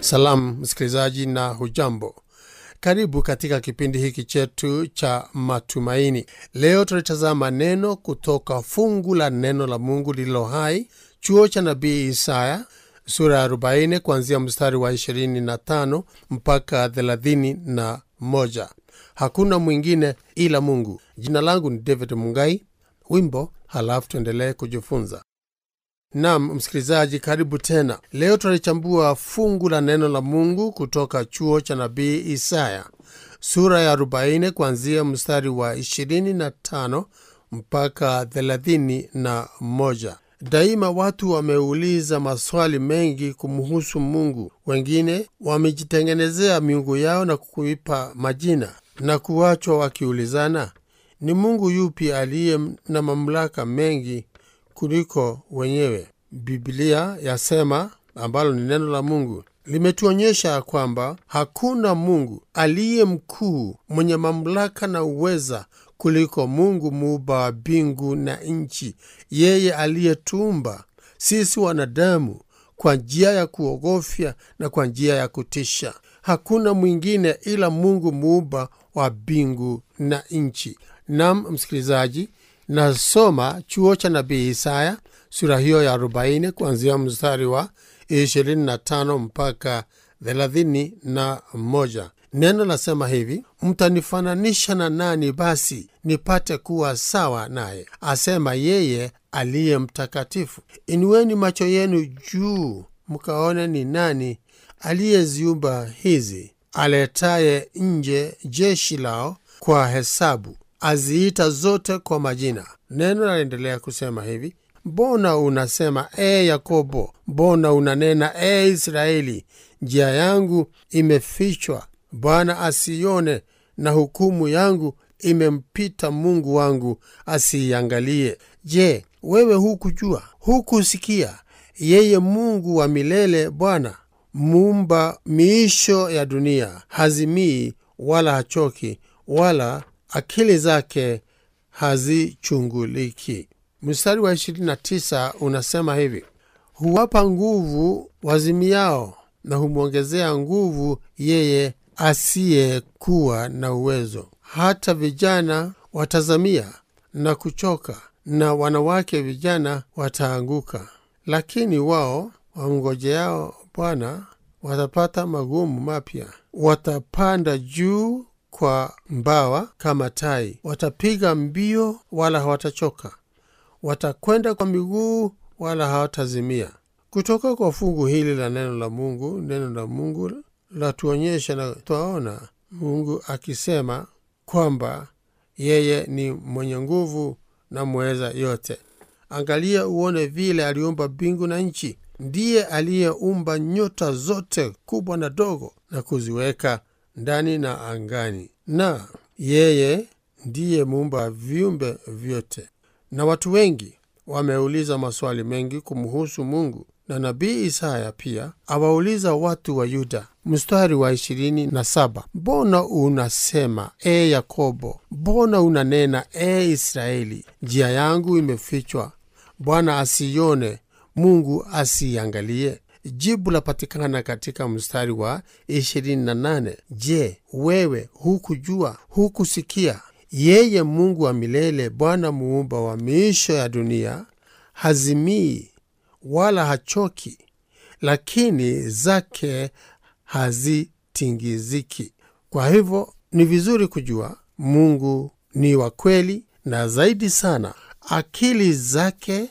Salamu msikilizaji na hujambo. Karibu katika kipindi hiki chetu cha matumaini. Leo tulitazama neno kutoka fungu la neno la Mungu lililo hai, chuo cha nabii Isaya sura ya 40 kuanzia mstari wa 25 mpaka 31. Hakuna mwingine ila Mungu. Jina langu ni David Mungai. Wimbo halafu tuendelee kujifunza. Nam msikilizaji, karibu tena. Leo tunalichambua fungu la neno la Mungu kutoka chuo cha nabii Isaya sura ya 40 kuanzia mstari wa 25 mpaka 31. Daima watu wameuliza maswali mengi kumhusu Mungu. Wengine wamejitengenezea miungu yao na kuipa majina na kuwachwa wakiulizana, ni Mungu yupi aliye na mamlaka mengi kuliko wenyewe. Biblia yasema, ambalo ni neno la Mungu, limetuonyesha kwamba hakuna Mungu aliye mkuu mwenye mamlaka na uweza kuliko Mungu muumba wa mbingu na nchi, yeye aliyetuumba sisi wanadamu kwa njia ya kuogofya na kwa njia ya kutisha. Hakuna mwingine ila Mungu muumba wa mbingu na nchi. Nam msikilizaji, nasoma chuo cha nabii Isaya sura hiyo ya 40 kuanzia mstari wa 25 mpaka 31. Neno lasema hivi: mtanifananisha na nani basi nipate kuwa sawa naye? Asema yeye aliye mtakatifu. Inueni macho yenu juu mkaone ni nani aliyeziumba hizi, aletaye nje jeshi lao kwa hesabu, aziita zote kwa majina. Neno laendelea kusema hivi: mbona unasema ee Yakobo, mbona unanena ee Israeli, njia yangu imefichwa, Bwana asiione, na hukumu yangu imempita Mungu wangu asiiangalie. Je, wewe hukujua, hukusikia? Yeye Mungu wa milele, Bwana muumba miisho ya dunia, hazimii wala hachoki, wala akili zake hazichunguliki. Mstari wa 29 unasema hivi: huwapa nguvu wazimiao na humwongezea nguvu yeye asiyekuwa na uwezo. Hata vijana watazamia na kuchoka, na wanawake vijana wataanguka, lakini wao wamngojeao Bwana watapata magumu mapya, watapanda juu kwa mbawa kama tai, watapiga mbio wala hawatachoka, watakwenda kwa miguu wala hawatazimia. Kutoka kwa fungu hili la neno la Mungu, neno la Mungu latuonyesha na twaona Mungu akisema kwamba yeye ni mwenye nguvu na mweza yote. Angalia uone vile aliumba mbingu na nchi. Ndiye aliyeumba nyota zote kubwa na dogo na kuziweka ndani na angani, na yeye ndiye muumba wa viumbe vyote. Na watu wengi wameuliza maswali mengi kumhusu Mungu, na nabii Isaya pia awauliza watu wa Yuda. Mstari wa ishirini na saba mbona unasema e Yakobo, mbona unanena e Israeli, njia yangu imefichwa, Bwana asiione, Mungu asiiangalie? Jibu lapatikana katika mstari wa 28. Je, wewe hukujua, hukusikia? Yeye Mungu wa milele, Bwana muumba wa miisho ya dunia, hazimii wala hachoki, lakini zake hazitingiziki. Kwa hivyo ni vizuri kujua Mungu ni wa kweli, na zaidi sana akili zake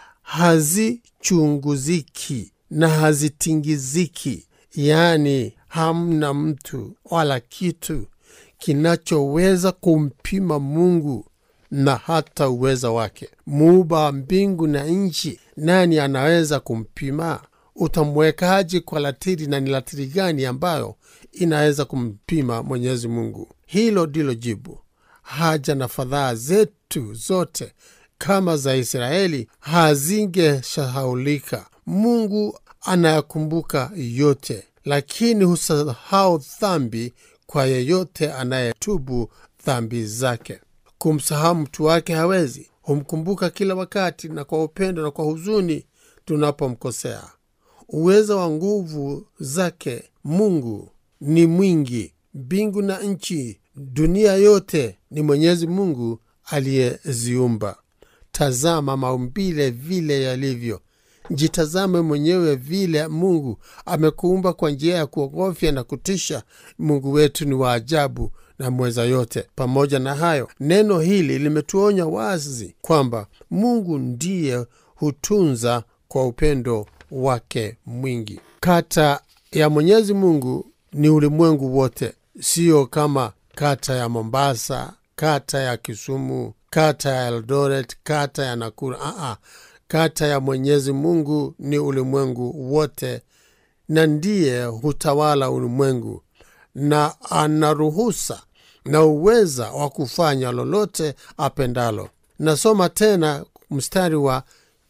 hazichunguziki na hazitingiziki, yaani hamna mtu wala kitu kinachoweza kumpima Mungu na hata uweza wake. Muumba wa mbingu na nchi, nani anaweza kumpima? Utamwekaji kwa latiri, na ni latiri gani ambayo inaweza kumpima Mwenyezi Mungu? Hilo ndilo jibu. Haja na fadhaa zetu zote kama za Israeli hazingeshahaulika. Mungu anayakumbuka yote, lakini husahau dhambi kwa yeyote anayetubu dhambi zake. Kumsahau mtu wake hawezi, humkumbuka kila wakati na kwa upendo na kwa huzuni tunapomkosea. uwezo wa nguvu zake mungu ni mwingi mbingu na nchi dunia yote ni mwenyezi mungu aliyeziumba tazama maumbile vile yalivyo jitazame mwenyewe vile mungu amekuumba kwa njia ya kuogofya na kutisha mungu wetu ni wa ajabu na mweza yote pamoja na hayo neno hili limetuonya wazi kwamba mungu ndiye hutunza kwa upendo wake mwingi kata ya mwenyezi mungu ni ulimwengu wote siyo kama kata ya mombasa kata ya kisumu kata ya eldoret kata ya nakuru Aa, kata ya mwenyezi mungu ni ulimwengu wote na ndiye hutawala ulimwengu na ana ruhusa na uweza wa kufanya lolote apendalo nasoma tena mstari wa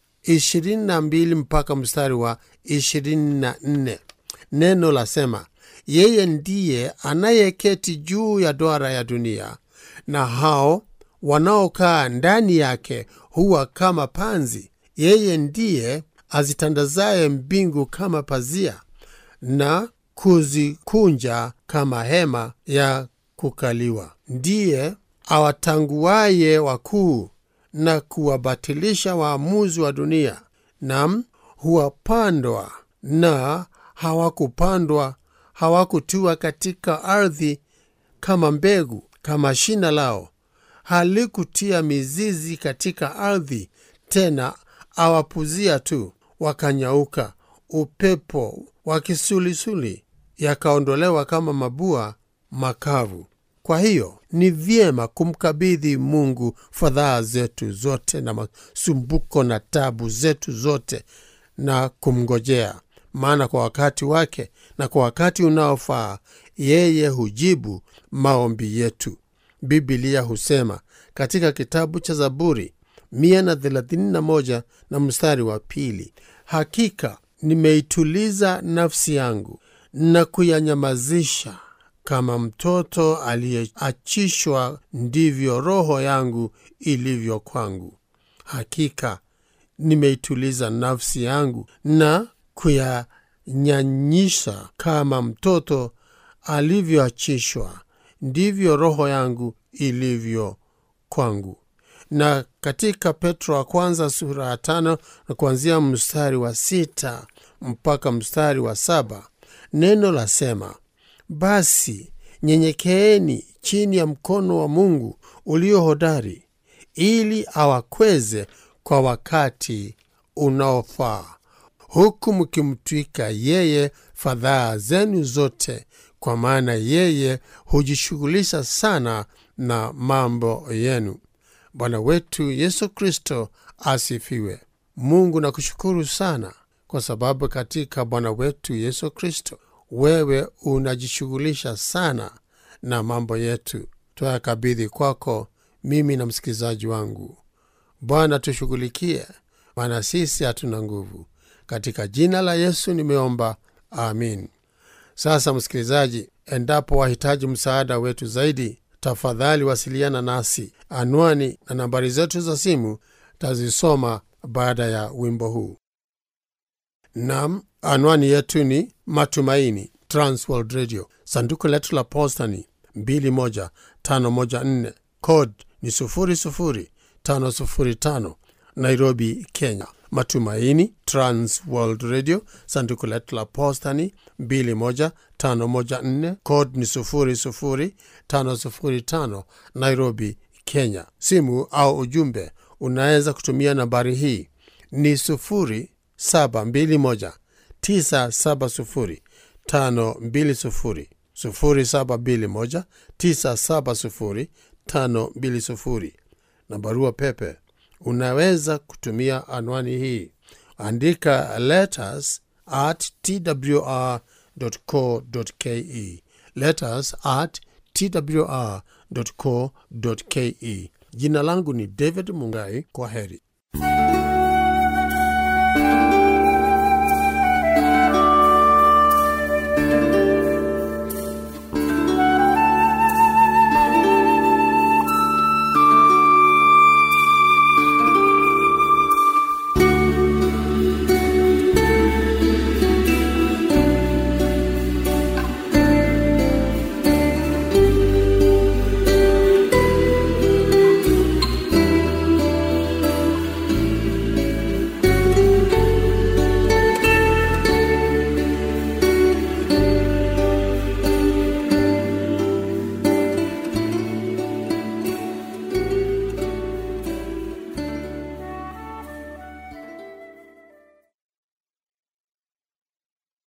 22 mpaka mstari wa 24 neno lasema yeye ndiye anayeketi juu ya duara ya dunia na hao wanaokaa ndani yake huwa kama panzi yeye ndiye azitandazaye mbingu kama pazia na kuzikunja kama hema ya kukaliwa ndiye awatanguaye wakuu na kuwabatilisha waamuzi wa dunia nam huwapandwa na hawakupandwa hawakutiwa katika ardhi kama mbegu kama shina lao halikutia mizizi katika ardhi tena awapuzia tu wakanyauka upepo wa kisulisuli yakaondolewa kama mabua makavu kwa hiyo ni vyema kumkabidhi mungu fadhaa zetu zote na masumbuko na tabu zetu zote na kumngojea maana kwa wakati wake na kwa wakati unaofaa yeye hujibu maombi yetu bibilia husema katika kitabu cha zaburi 131 na mstari wa pili hakika nimeituliza nafsi yangu na kuyanyamazisha kama mtoto aliyeachishwa ndivyo roho yangu ilivyo kwangu hakika nimeituliza nafsi yangu na kuyanyanyisha kama mtoto alivyoachishwa ndivyo roho yangu ilivyo kwangu na katika petro wa kwanza sura ya tano na kuanzia mstari wa sita mpaka mstari wa saba neno lasema basi nyenyekeeni chini ya mkono wa mungu ulio hodari ili awakweze kwa wakati unaofaa huku mkimtwika yeye fadhaa zenu zote kwa maana yeye hujishughulisha sana na mambo yenu bwana wetu yesu kristo asifiwe mungu nakushukuru sana kwa sababu katika bwana wetu yesu kristo wewe unajishughulisha sana na mambo yetu twayakabidhi kwako mimi na msikilizaji wangu bwana tushughulikie maana sisi hatuna nguvu katika jina la yesu nimeomba amin sasa msikilizaji endapo wahitaji msaada wetu zaidi tafadhali wasiliana nasi anwani na nambari zetu za simu tazisoma baada ya wimbo huu nam anwani yetu ni matumaini transworld radio sanduku letu la posta ni 21514 code ni 00505 nairobi kenya matumaini transworld radio sanduku letu la posta ni 21514 code ni 00505 nairobi kenya simu au ujumbe unaweza kutumia nambari hii ni 0721 970 520 0721 970 520 na barua pepe unaweza kutumia anwani hii andika letters at twr co ke letters at twr co ke jina langu ni david mungai kwa heri